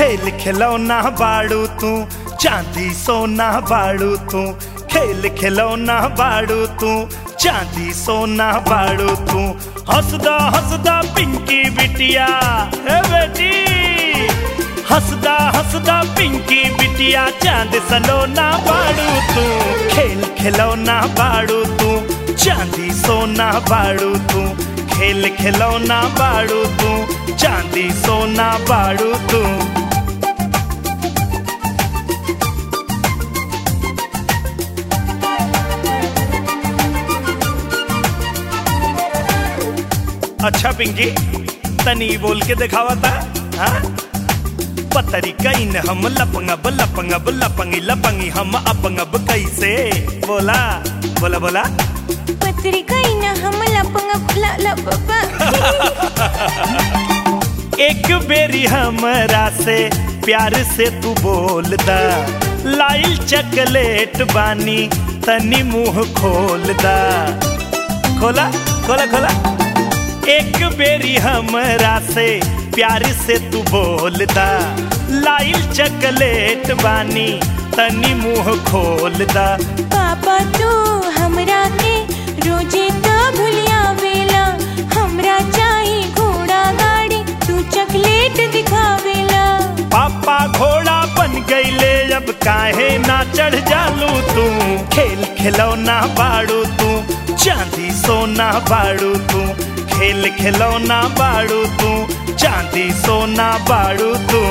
खेल खिलौना बाड़ू तू चांदी सोना बाड़ू तू खेल खिलौना बाड़ू तू चांदी सोना बाड़ू तू हंसदा हंसदा पिंकी बिटिया ए बेटी हंसदा हंसदा पिंकी बिटिया चांद सलोना बाड़ू तू खेल खिलौना बाड़ू तू चांदी सोना बाड़ू तू खेल खिलौना बाड़ू तू चांदी सोना बाड़ू तू अच्छा पिंकी तनी बोल के दिखावा था हाँ पतरी कईन हम लपंगब लपंगब लपंगी लपंगी हम अपंगब कैसे बोला बोला बोला पत्रिका इन हम लपंग ल ल एक बेरी हमरा से प्यार से तू बोल दा लाइल चकलेट बानी तनी मुंह खोल दा खोला खोला खोला एक बेरी हमरा से प्यार से तू बोल दा लाइल चकलेट बानी तनी मुंह खोल दा पापा तू हमरा के रोजे तो भूलिया वेला हमरा चाही घोड़ा गाड़ी तू चॉकलेट दिखावेला पापा घोड़ा बन गईले अब काहे ना चढ़ जालू तू खेल खिलौना बाड़ू तू चांदी सोना बाड़ू तू खेल खिलौना बाड़ू तू चांदी सोना बाड़ू तू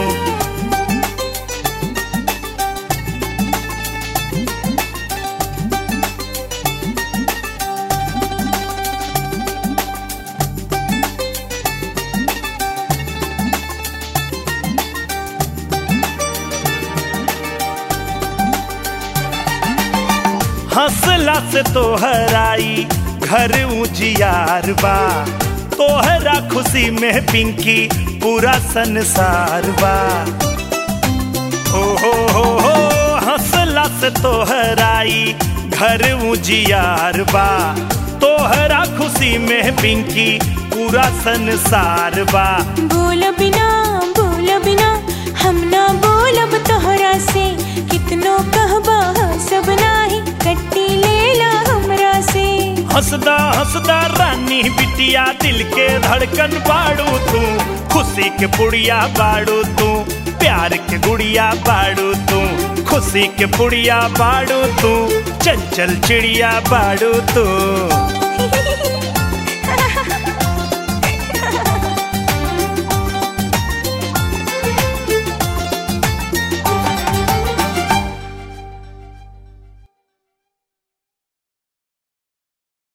हंसला से तोहराई घर उजियार बा तोहरा खुशी में पिंकी पूरा संसार बा हो हो हो हो हंसला से तोहराई घर उजियार बा तोहरा खुशी में पिंकी पूरा संसार बा बोल बिना बोल बिना हम ना बोलब तोहरा से कितनो कहबा सब नाही कट्टी लेला हमरा से हंसदा हंसदा रानी बिटिया दिल के धड़कन बाड़ू तू खुशी के पुड़िया बाड़ू तू प्यार के गुड़िया बाड़ू तू खुशी के पुड़िया बाड़ू तू चंचल चिड़िया बाड़ू तू